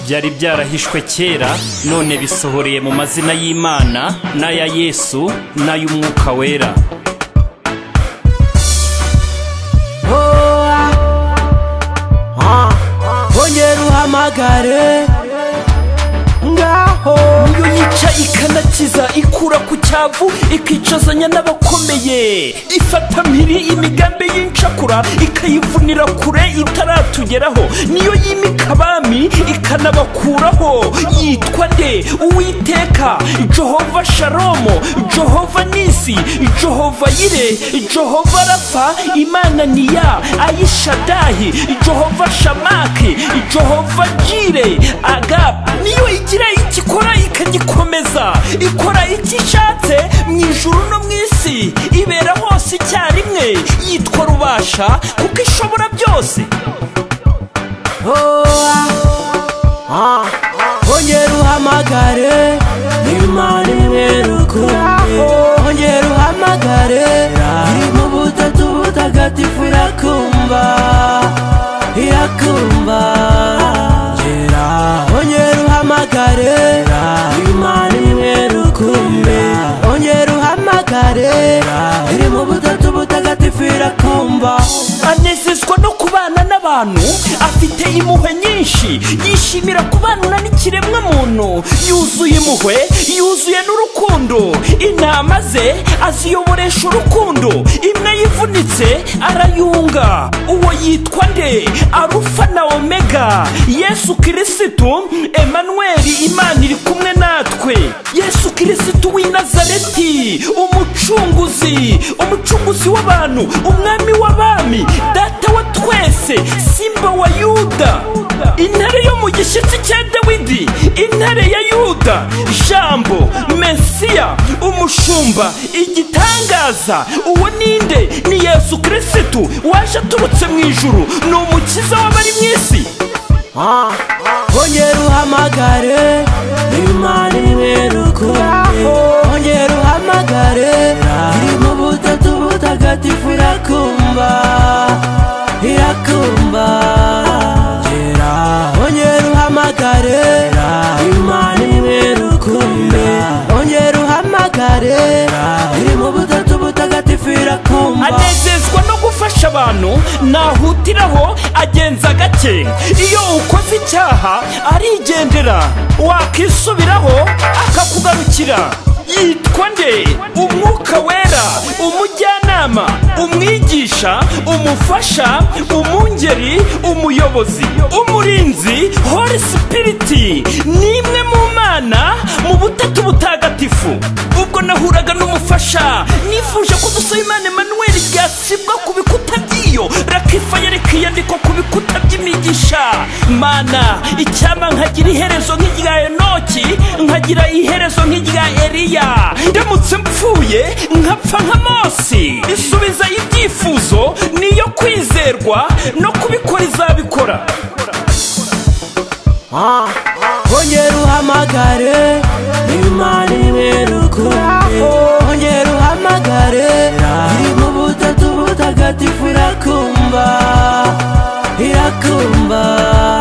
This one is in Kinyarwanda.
byari byarahishwe kera none bisohoreye mu mazina y'imana n'aya yesu n'ay'umwuka wera ongera uhamagare ngaho niyo yica ikanakiza ikura ku cyavu ikicazanya n'abakomeye ifata mpiri imigambi y'incakura ikayivunira kure itaratugeraho niyo yimika abami ikanabakuraho yitwa nde uwiteka jehova shalomo jehova nisi jehova yire jehova rafa imana niya ayishadahi jehova shamaki jehova jire agapu niyo igira ikikora ikagikomeza ikora icyo ishatse mu ijuru no mu isi ibera hose icyarimwe yitwa rubasha kuko ishobora byose ongera uhamagare imana imwerukuye ongera uhamagare iri mu butatu butagatifu irakumva irakumva gera ongera uhamagare imana imwerukuye ongera uhamagare iri mu butatu butagatifu irakumva anezezwa no kubana n'abantu afite impuhwe nyinshi yishimira kubana n'ikiremwa muntu yuzuye impuhwe yuzuye n'urukundo inama ze aziyoboresha urukundo imwe yivunitse arayunga uwo yitwa nde arufa na omega yesu kirisitu emanweri imana iri kumwe natwe yesu kirisitu w'i nazareti umucunguzi umucunguzi w'abantu umwami w'abami data wa twese simba wa yuda intare yo mu gishyitsi cya dawidi intare ya yuda jambo mesiya umushumba igitangaza uwo ni nde ni yesu kirisitu waje aturutse mu ijuru ni umukiza w'abari mu isi ongera uhamagare imana imwerukuye ongera uhamagare iri mu butatu butagatifu irakumva irakumva gera ongera uhamagare imana imwerukuye ongera uhamagare iri mu butatu butagatifu irakumva anezezwa no gufasha abantu nahutiraho agenza gake iyo ukoze icyaha arigendera wakisubiraho akakugarukira yitwa nde umwuka wera umujyanama umwigisha umufasha umungeri umuyobozi umurinzi holy spirit ni imwe mu mana mu butatu butagatifu ubwo nahuraga n'umufasha nifuje ko dusaba imana emanuweli ryasibwa ku bikuta by'iyo rakifaya rikiyandikwa ku bikuta by'imigisha mana icyama nkagira iherezo nk'irya enoki nkagira iherezo nk'irya eliya ndamutse mpfuye nkapfa nka mose isubiza ibyifuzo niyo kwizerwa no kubikora izabikora ongera uhamagare imana imwerukuye ongera uhamagare iri mu butatu butagatifu irakumva irakumva